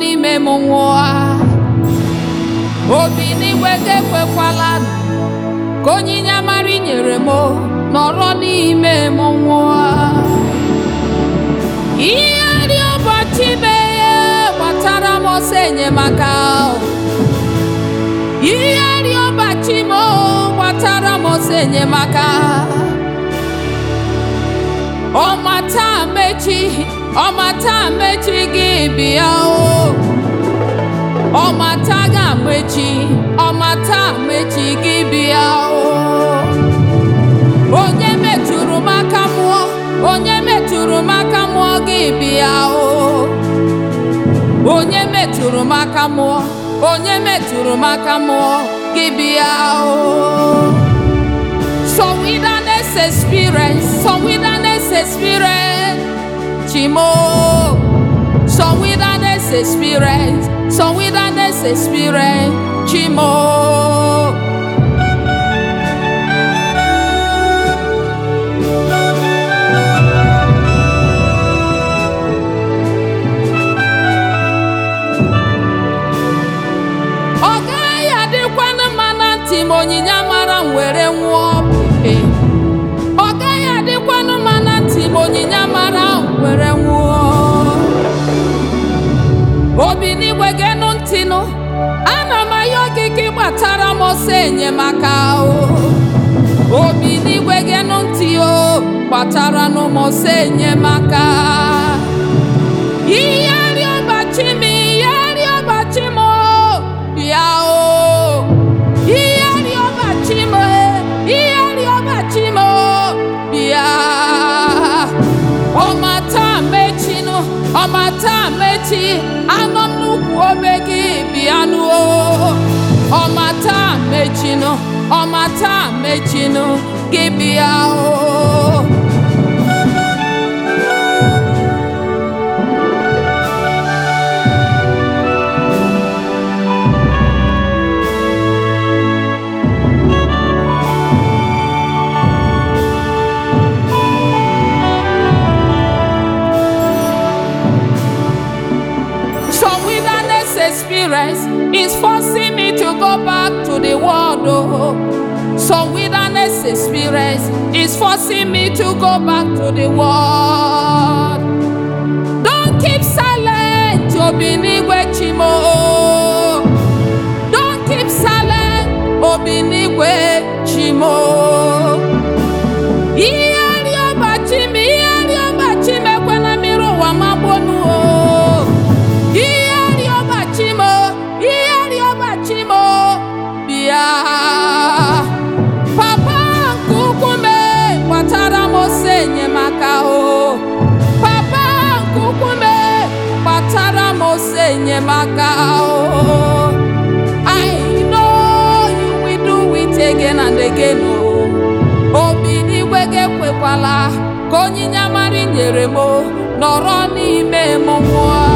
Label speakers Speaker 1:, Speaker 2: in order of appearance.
Speaker 1: n'ime m nwụọ obi n'igwe ga-ekwekwala ka onyinye amara i nyere m nọrọ n'ime m nwụọ ihe dị ụbọchị meghe gbatara m ọsọ enyemaka ihe dị ụbọchị m gbatara m ọsọ enyemaka ọmata mechi ọmata mechi gị bịa o ọmata ga-amechi ọmata mechi gị bịa o onye metụrụ m aka mụọ onye metụrụ m aka mụọ gị bịa o onye metụrụ m aka mụọ onye metụrụ m aka mụọ gị bịa o some wilderness experience some wilderness experience chimo some wilderness experience some wilderness experience chimo. ọ gaghị adịkwanụ mma na ntị ma onyinye amara m were nwụọ ee ọ gaghị adịkwanụ mma na ntị ma onyinye amara m were nwụọ obi n'igwe genụ ntị nụ ana m ayọ gị ka ị gbatara m ọsọ enyemaka o obi n'igwe genụ ntị o gbatara nụ m ọsọ enyemaka ihe rịọbachi m ihe rịọbachi m o, bịa o ihe rịọbachi m ihe rịọbachi m o, bịa ọmata mechinụ ọmata mechi anọ m n'ukwu obe gị bịanụ o ọmata mechinụ ọmata mechinụ gị bịa o Some wilderness experience is forcing me to go back to the world. Oh. Some wilderness experience is forcing me to go back to the world. Don't keep silent, Obinigwe Chimo. Don't keep silent, Obinigwe Chimo. Ihe rịọbachi m, ihe rịọbachi m ekwela mmiri ụwa magbonu o. Ihe rịọbachi m, ihe rịọbachi m, bịa. Papa nke ukwu m gbatara m ọsọ enyemaka o. Papa nke ukwu m gbatara m ọsọ enyemaka o. I know you will do it again and again o. Obi n'igwe ga-ekwekwala ka onyinye amara i nyere m nọrọ n'ime m nwụọ